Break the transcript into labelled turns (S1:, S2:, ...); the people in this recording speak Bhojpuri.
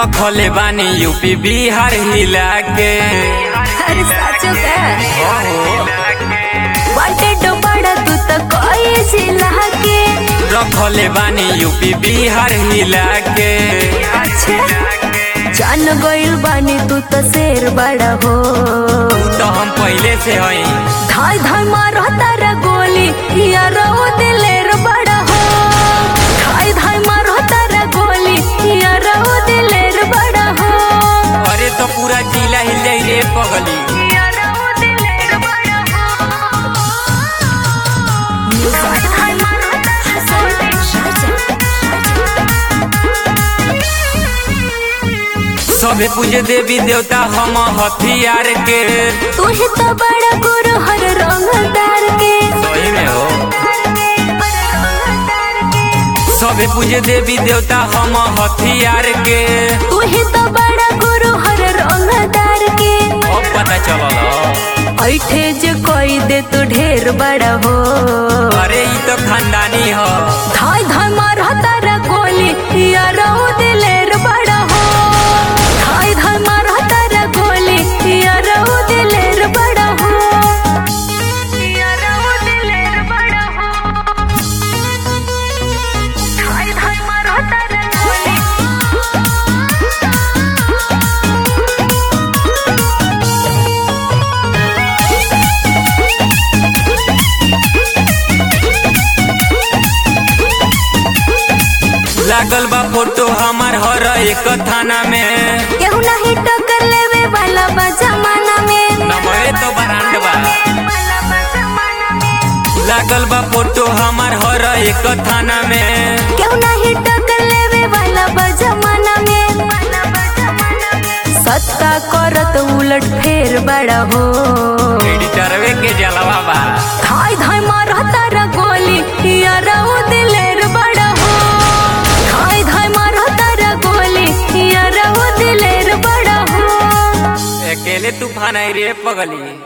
S1: रखले बानी यूपी बिहार हिला के
S2: अरे साचो का
S1: ओहो,
S2: वांटेड बड़ा तू तो कोई जिला के
S1: रखले बानी यूपी बिहार हिला के
S2: अच्छा जान गइल बानी तू तो शेर बड़ा हो
S1: तो हम पहले से हई
S2: धाय धाय मारो तारा गोली या रो दिलेर बड़ा हो धाय धाय मारो तारा गोली या रो दिलेर बड़ा हो
S1: अरे तो पूरा जिला हिल जाई रे पगली
S2: या रो दिलेर बड़ा हो धाय धाय मारो
S1: सबे पूजे देवी देवता हम हथियार के
S2: तू ही तो बड़ा गुरु हर रंगदार के
S1: सही में हो सबे पूजे देवी देवता हम हथियार के
S2: तू ही तो बड़ा गुरु हर रंगदार के
S1: अब पता चलल
S2: ऐठे जो कोई दे तू ढेर बड़ा हो
S1: अरे ई तो खानदानी हो
S2: धाय धाय मारा तारा गोली या रो दिलेर बड़ा हो धाय धाय मारा तारा गोली या रो दिलेर बड़ा हो या रो दिलेर बड़ा हो धाय धाय मारा तारा गोली
S1: लागल बा फोटो हमार हर एक थाना में
S2: केहू नहीं टक्कर लेवे वाला बा जमाना में
S1: नमरे तो बरांड बा लागल बा फोटो हमार हर एक थाना में
S2: केहू नहीं टक्कर लेवे वाला बा जमाना में सत्ता करत उलट फेर बड़ा हो
S1: एडिटरवे के जलवा बा
S2: धाय धाय मारा तारा गोली या रो दिलेर बड़ा हो धाय धाय मारा तारा गोली या रो दिलेर बड़ा हो
S1: अकेले तूफान आई रे पगली